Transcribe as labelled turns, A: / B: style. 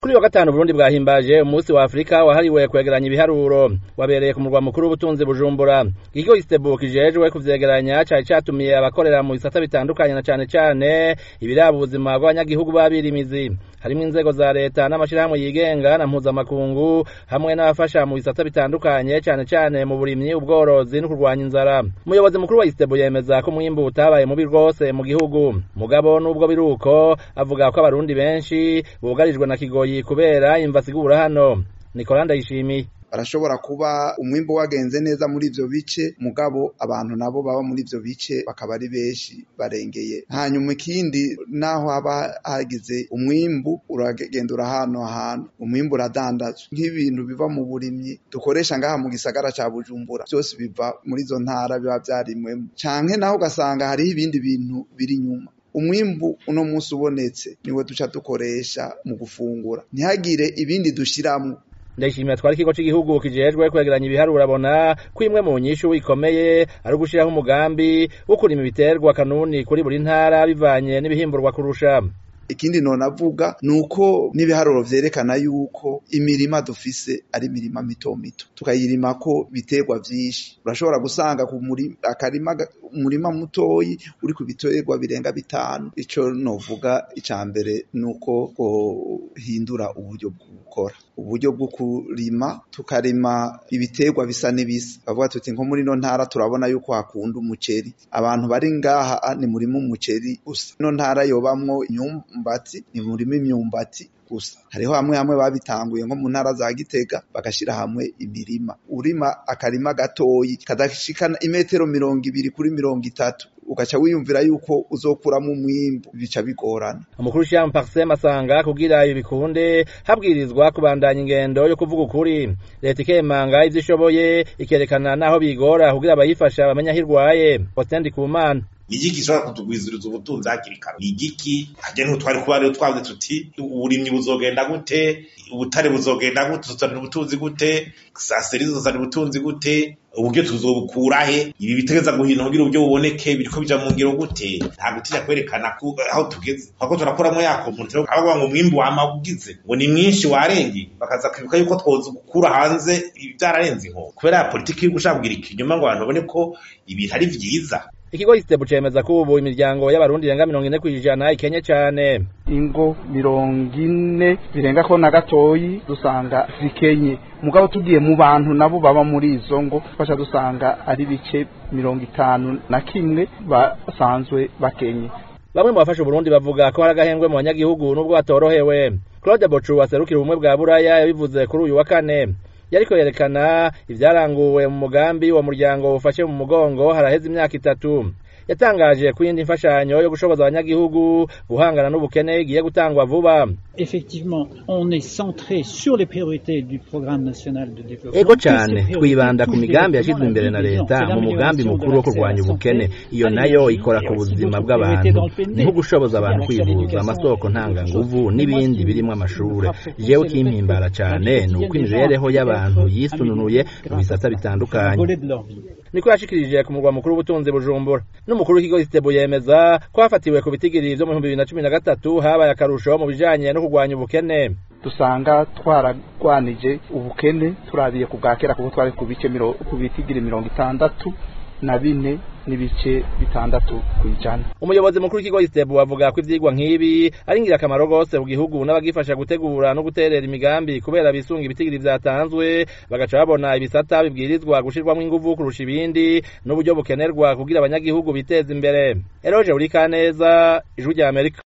A: kuri wa gatanu Burundi bwahimbaje umunsi wa Afrika wahariwe kwegeranya ibiharuro wabereye ku murwa mukuru w'ubutunzi Bujumbura ikigo Istebu kijejwe kuvyegeranya cari catumiye abakorera mu bisata bitandukanye na cane cane ibiraba ubuzima bw'abanyagihugu babirimizi harimwo inzego za leta n'amashirahamwe yigenga na mpuzamakungu hamwe n'abafasha mu bisata bitandukanye cane cane mu burimyi ubworozi no kurwanya inzara umuyobozi mukuru wa Istebu yemeza ko umwimbu utabaye mubi rwose mu gihugu mugabo n'ubwo biruko avuga ko abarundi benshi bugarijwe na kigoyi kubera imva sigura hano Nicola Ndayishimiye
B: barashobora kuba umwimbo wagenze neza muri ivyo bice mugabo abantu nabo baba muri ivyo bice bakaba ari benshi barengeye hanyuma ikindi naho haba hagize umwimbu uragenda urahano ahantu umwimbu uradandazwa nk'ibintu biva mu burimyi dukoresha ngaha mu gisagara ca Bujumbura vyose biva muri izo ntara biba vyarimwemo canke naho ugasanga hariho ibindi bintu biri inyuma umwimbu uno munsi ubonetse niwe duca dukoresha mu gufungura ntihagire ibindi dushiramwo
A: ndayishimiye twari ikigo c'igihugu kijejwe kwegeranya ibiharuro abona ko imwe mu nyishu ikomeye ari ugushiraho umugambi wo kurima ibiterwa kanuni kuri buri ntara bivanye n'ibihimburwa kurusha
B: ikindi nonavuga nuko n'ibiharuro vyerekana yuko imirima dufise ari imirima mito mito tukayirimako biterwa vyinshi urashobora gusanga ku akarima umurima mutoyi uri ku biterwa birenga bitanu ico novuga ica mbere nuko hindura uburyo bwo gukora uburyo bwo kurima tukarima ibiterwa bisa n'ibisa bavuga tuti nko muri no ntara turabona yuko hakunda umuceri abantu bari ngaha ni murima umuceri gusa no ntara yobamwo imyumbati ni murima imyumbati gusa hariho hamwe hamwe babitanguye nko mu ntara za Gitega bagashira hamwe imirima urima akarima gatoyi kadashikana imetero mirongo ibiri kuri mirongo itatu ugaca wiyumvira yuko uzokuramo umwimbu bica bigorana
A: umukuru w'ishyirahamwe Parsem asanga kugira ibi bikunde habwirizwa kubandanya ingendo yo kuvuga ukuri leta ikemanga ivyo ishoboye ikerekana naho bigora kugira abayifasha bamenya aho irwaye Faustin Ndikumana
C: igiki gishobora kutugwiziriza ubutunzi hakiri kare igiki hajya n'ubu twari kuba rero twavuze tuti uburimyi buzogenda gute ubutare buzogenda gute tuzana ubutunzi gute saseri zizana ubutunzi gute uburyo tuzobukurahe ibi bitegeza guhina kugira uburyo buboneke biriko bija mu ngiro gute nta gutinya kwerekana aho tugeze ahubwo turakuramo ya komunitiro abavuga ngo umwimbu wama ugize ngo ni mwinshi warenge bakaza kwibuka yuko twoza gukura hanze byararenze inko kubera ya politiki yo gushaka kugira ikinyuma ngo abantu babone ko ibintu ari vyiza
A: ikigo Istebu cemeza ko ubu imiryango y'abarundi irenga mirongo ine kw'ijana ikenye cane
D: ingo mirongo ine birenga ko na gatoyi dusanga zikenye mugabo tugiye mu bantu nabo baba muri izo ngo fasha dusanga ari bice mirongo itanu na kimwe basanzwe bakenye
A: bamwe mu bafasha Burundi bavuga ko hari agahengwe mu banyagihugu n'ubwo batorohewe Claude Bocu waserukira ubumwe bwa Buraya yabivuze kuri uyu wa kane yariko yerekana ivyaranguwe mu mugambi wa muryango ufashe mu mugongo haraheze imyaka itatu yatangaje ko iyindi mfashanyo yo gushoboza abanyagihugu guhangana n'ubukene igiye gutangwa vuba
E: effectivement on est centré sur les priorités du programme national de développement
A: ego cane twibanda ku migambi yashizwe imbere na leta mu mugambi mukuru wo kurwanya ubukene iyo nayo ikora ku buzima bw'abantu ni nko gushoboza abantu kwivuza amasoko ntanganguvu n'ibindi birimwo amashure jewe kimpimbara cane ni uko imibereho y'abantu yisununuye mu bisata bitandukanye niko yashikirije ku murwa mukuru w'ubutunzi bujumbura n'umukuru w'ikigo Istebu yemeza ko hafatiwe ku bitigiri vyo mu bihumbi bibiri na cumi na gatatu habaye akarusho mu bijanye no kurwanya ubukene
D: dusanga twaragwanije ubukene turabiye ku bwa kera kuko twari ku bice ku bitigiri mirongo itandatu na bine n'ibice bitandatu kwijana
A: umuyobozi mukuru w'ikigo Istebu avuga ko ivyigwa nk'ibi ari ingirakamaro rwose mu gihugu n'abagifasha gutegura no guterera imigambi kubera bisunga ibitigiri vyatanzwe bagaca babona ibisata bibwirizwa gushirwamwo inguvu kurusha ibindi n'uburyo bukenerwa kugira abanyagihugu biteza imbere Eroje Urikaneza ijwi rya Amerika